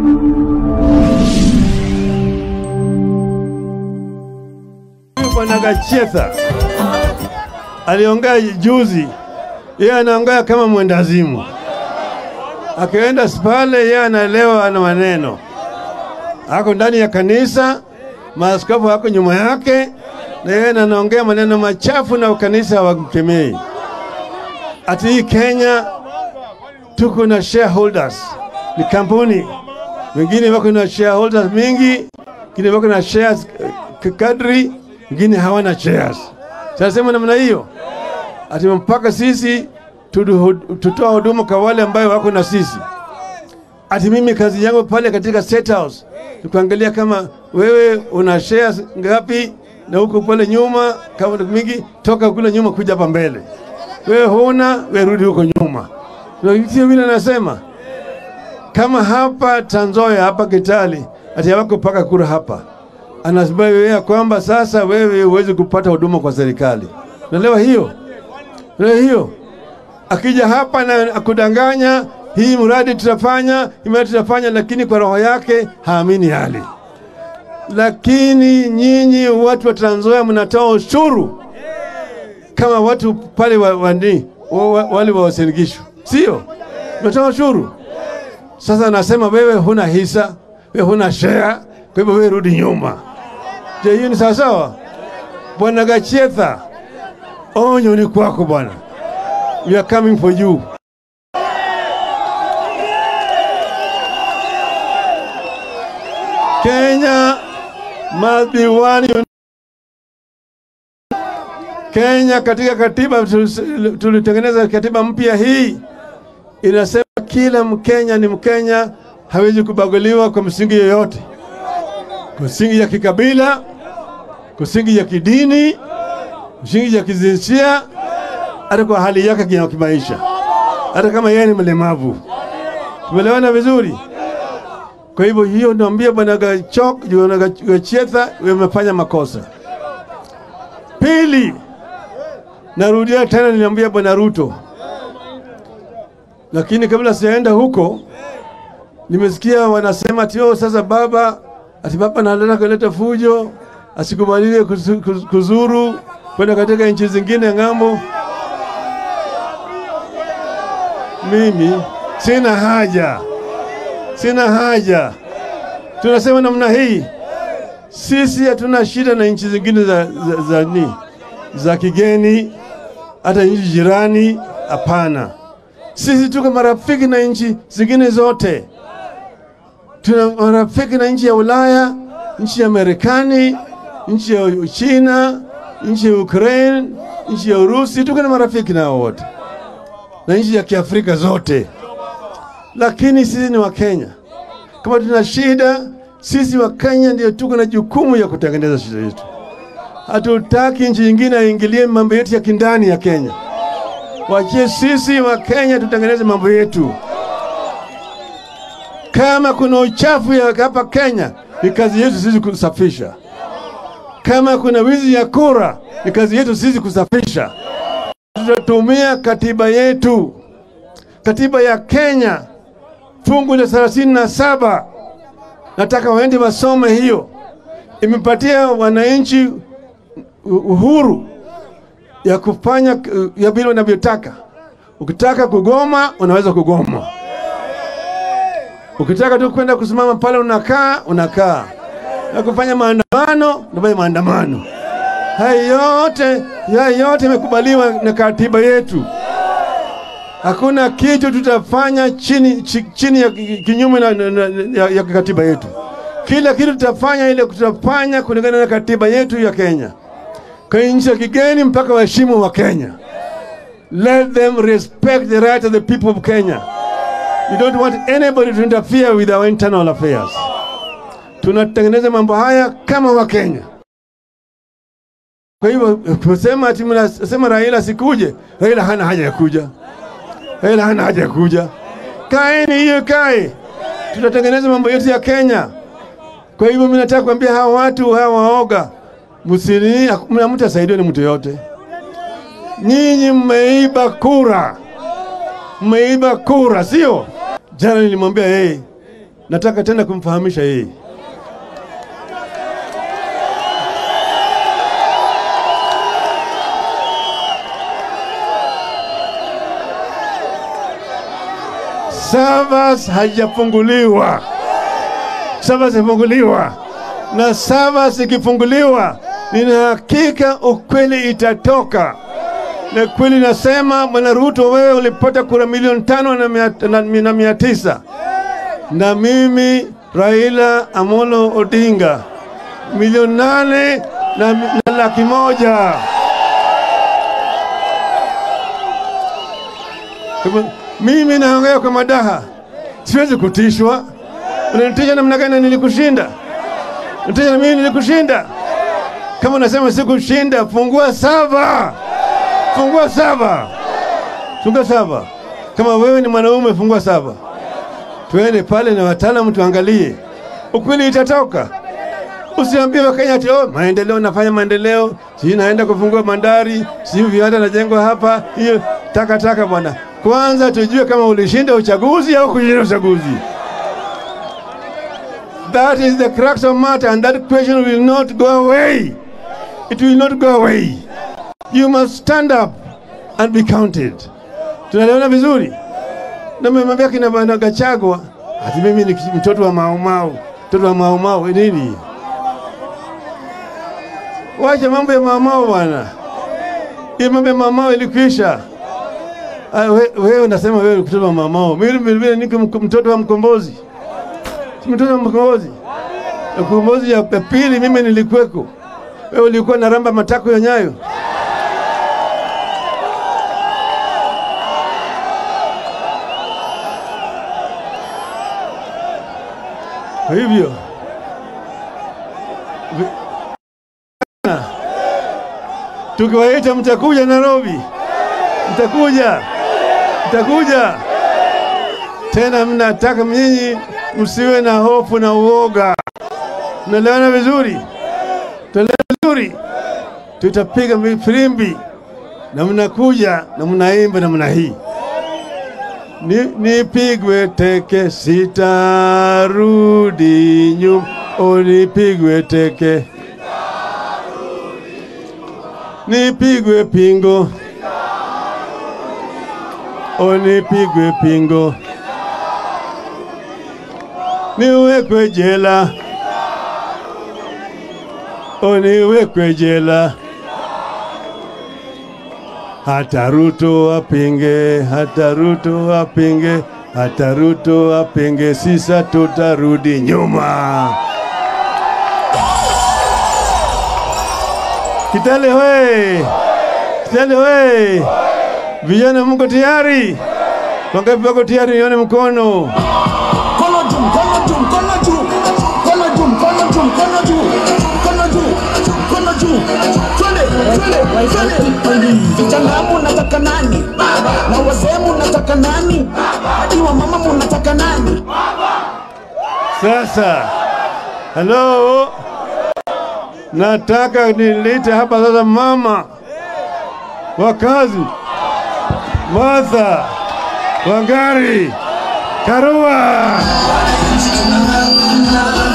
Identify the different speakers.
Speaker 1: Bwana Gachetha aliongea juzi, yeye anaongea kama mwendazimu. Akienda pale, yeye anaelewa ana maneno, ako ndani ya kanisa, maaskofu wako nyuma yake, na yeye anaongea maneno machafu na kanisa hawakemei. Ati hii Kenya tuko na shareholders, ni kampuni wengine wako na shareholders mingi, wengine wako na shares eh, kadri, wengine hawana shares. Sasema namna hiyo ati mpaka sisi tudu- tutoa huduma kwa wale ambayo wako na sisi. Ati mimi kazi yangu pale katika State House ni kuangalia kama wewe una shares ngapi, na huko pale nyuma kama ni mingi, toka kule nyuma kuja hapa mbele. Wewe huna, wewe rudi huko nyuma. Ndio sio vile nasema kama hapa Tanzoya hapa Kitale ati hawako paka kura hapa, anasema yeye kwamba sasa wewe huwezi kupata huduma kwa serikali. Unaelewa hiyo? Unaelewa hiyo? Akija hapa na akudanganya, hii mradi tutafanya, hii mradi tutafanya, lakini kwa roho yake haamini hali. Lakini nyinyi watu wa Trans Nzoia mnatoa ushuru kama watu pale wa, wani, wa, wa, wale wa Uasin Gishu, sio? Mnatoa ushuru. Sasa anasema wewe huna hisa, wewe huna share, kwa hivyo wewe rudi nyuma. Je, hiyo ni sawasawa? Bwana Gachetha, onyo ni kwako bwana. We are coming for you. Kenya must be one un- Kenya katika katiba tulis- tulitengeneza katiba mpya hii inasema kila Mkenya ni Mkenya, hawezi kubaguliwa kwa msingi yoyote, kwa msingi ya kikabila, kwa msingi ya kidini, msingi ya kijinsia, hata kwa hali yake ya kimaisha, hata kama yeye ni mlemavu. Tumeelewana vizuri? Kwa hivyo hiyo naambia bwana Gachok, bwana Gach- Gachetha, wamefanya makosa. Pili, narudia tena, niliambia bwana Ruto, lakini kabla sijaenda huko, nimesikia wanasema ati oh, sasa baba ati baba analeta kuleta fujo, asikubaliwe kuzu- kuzu- kuzuru kwenda katika nchi zingine ng'ambo. Mimi sina haja, sina haja. Tunasema namna hii, sisi hatuna shida na nchi zingine za, za, za, ni, za kigeni, hata nchi jirani, hapana. Sisi tuko marafiki na nchi zingine zote. Tuna marafiki na nchi ya Ulaya, nchi ya Marekani, nchi ya Uchina, nchi ya Ukraine, nchi ya Urusi. Tuko na marafiki nao wote na nchi ya Kiafrika zote, lakini sisi ni Wakenya. Kama tuna shida, sisi Wakenya ndio tuko na jukumu ya kutengeneza shida yetu. Hatutaki nchi nyingine aingilie mambo yetu ya kindani ya Kenya. Wachie sisi wa Kenya tutengeneze mambo yetu. Kama kuna uchafu ya hapa Kenya, ni kazi yetu sisi kusafisha. Kama kuna wizi ya kura, ni kazi yetu sisi kusafisha. Tutatumia katiba yetu, katiba ya Kenya fungu la thelathini na saba. Nataka waende wasome hiyo, imepatia wananchi uhuru ya kufanya uh, ya vile wanavyotaka. Ukitaka kugoma unaweza kugoma, ukitaka tu kwenda kusimama pale unakaa unakaa, na kufanya maandamano unafanya maandamano. Haya yote haya yote imekubaliwa na katiba yetu. Hakuna kitu tutafanya chini, chi- chini ya ki- kinyume na, na, na, ya, ya katiba yetu. Kila kitu tutafanya ile tutafanya kulingana na katiba yetu ya Kenya kwa nchi ya kigeni mpaka waheshimu wa Kenya. Let them respect the right of the people of Kenya. We don't want anybody to interfere with our internal affairs. Tunatengeneza mambo haya kama wa Kenya. Kwa hivyo kusema ati mnasema Raila sikuje, Raila hana haja ya kuja, Raila hana haja ya kuja. Kaeni hiyo kae, tutatengeneza mambo yetu ya Kenya. Kwa hivyo mimi nataka kuambia hawa watu hawa waoga, msini mtasaidiwa ni mtu yote. Nyinyi mmeiba kura, mmeiba kura, sio? Jana nilimwambia yeye, nataka tena kumfahamisha yeye Savas haijafunguliwa. Savas ifunguliwa, na Savas ikifunguliwa, nina hakika ukweli itatoka, na kweli nasema, Bwana Ruto, wewe ulipata kura milioni tano na mia, na, na mia tisa na mimi Raila Amolo Odinga milioni nane na, na laki moja. Kama- Mimi naongea kwa madaha, siwezi kutishwa. Unanitisha namna gani? na Nilikushinda, nitisha na mimi nilikushinda. Kama unasema sikushinda, fungua saba, fungua saba, fungua saba. Kama wewe ni mwanaume, fungua saba, twende pale na wataalamu tuangalie, ukweli itatoka. Usiambie Wakenya ati oh, maendeleo, nafanya maendeleo, sijui naenda kufungua bandari, sijui viwanda najengwa hapa. Hiyo takataka bwana. Kwanza tujue kama ulishinda uchaguzi au kushinda uchaguzi. That is the crux of matter and that question will not go away. It will not go away. You must stand up and be counted. Tunaelewana vizuri? Na mmemwambia kina bwana Gachagua ati mimi ni mtoto wa maumau, mtoto wa maumau nini? Wacha mambo ya maumau bwana. Hii mambo ya maumau ilikwisha. Ah, we- Wewe unasema wewe ni mtoto wa maumau, mimi vile niko mk- mtoto wa mkombozi, si mtoto wa mkombozi. Mkombozi ya pili mimi nilikuweko, wewe ulikuwa na ramba matako ya nyayo. Kwa hivyo vi- tukiwaita mtakuja Nairobi, mtakuja, mtakuja tena. Mnataka nyinyi msiwe na hofu na uoga, mnaelewana vizuri, tunaelewana vizuri. Tutapiga filimbi na mnakuja na mnaimba namna hii ni, nipigwe teke sitarudi nyuma, o nipigwe teke, nipigwe pingo, o nipigwe pingo, niwekwe jela, o niwekwe jela hata Ruto apinge, hata Ruto apinge, hata Ruto apinge, sisa tutarudi nyuma. Kitale we, Kitale we, vijana mko tayari? Wangapi wako tayari? Nione mkono.
Speaker 2: Mkono juu, mkono juu, mkono juu. Mkono juu, mkono juu, mkono juu. Mkono juu, mkono juu. Twende, twende, twende. Vijana munataka nani? Na wazee munataka nani? Hadi wa mama munataka nani?
Speaker 1: Sasa, halo, nataka nilete hapa sasa mama wakazi Martha Wangari Karua.